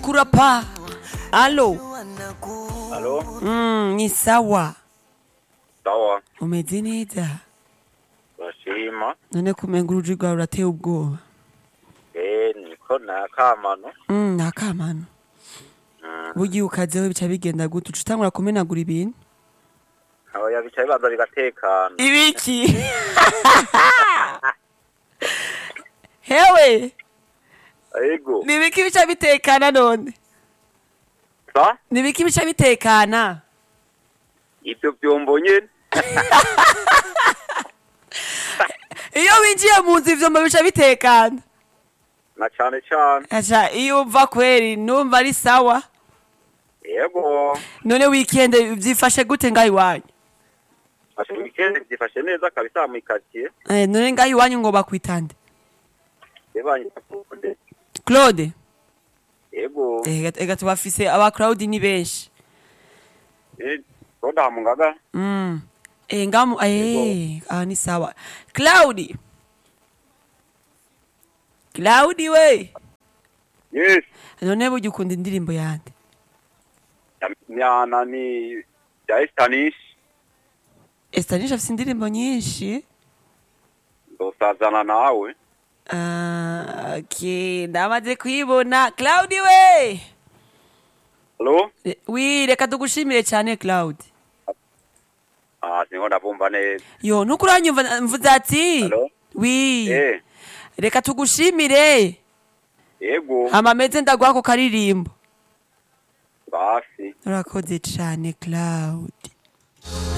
kurapa alo Halo, mm, ni sawa sawa. umeze neza Bashima. none kumenga uruji rwawe rurateye ubwoba Eh, niko nakamano. mm, nakamano Mm. bugiye ukazeho bica bigenda gute uca utangura kumenagura ibintu Oya bicaye baza bigatekana. ibiki hewe Ego. ni ibiki bica bitekana none Sa? ni ibiki bica bitekana Ivyo vyombo nyene. iyo winjiye mu nzu ivyombo bica bitekana Na cane cane. aca iyo uva kweri numva ari sawa Ego. none wikende vyifashe gute ngaho iwanyu Ashe weekend zifashe neza kabisa mu quartier. Eh, none ngaho iwanyu ngo bakwitande Ebanye takude. claude Ego. Eh, ega tubafise aba crowd ni benshi Eh, Roda mungaga. mm. eh, ngamu eh, ah, ni sawa claudi claudi we Yes. none burya ukunda indirimbo yande Nyana ni ya Spanish. estanisha afise indirimbo nyinshi Ndosazana nawe. Ah, okay ndamaze kuyibona claudi we Halo? Re- wi reka tugushimire cyane claudi Ah, singo ndabumva neza. yo nuko uranyumva mvuze ati Hello? wi Eh. reka tugushimire Ego. hama meze ndaguha ako karirimbo Basi. urakoze cyane claudi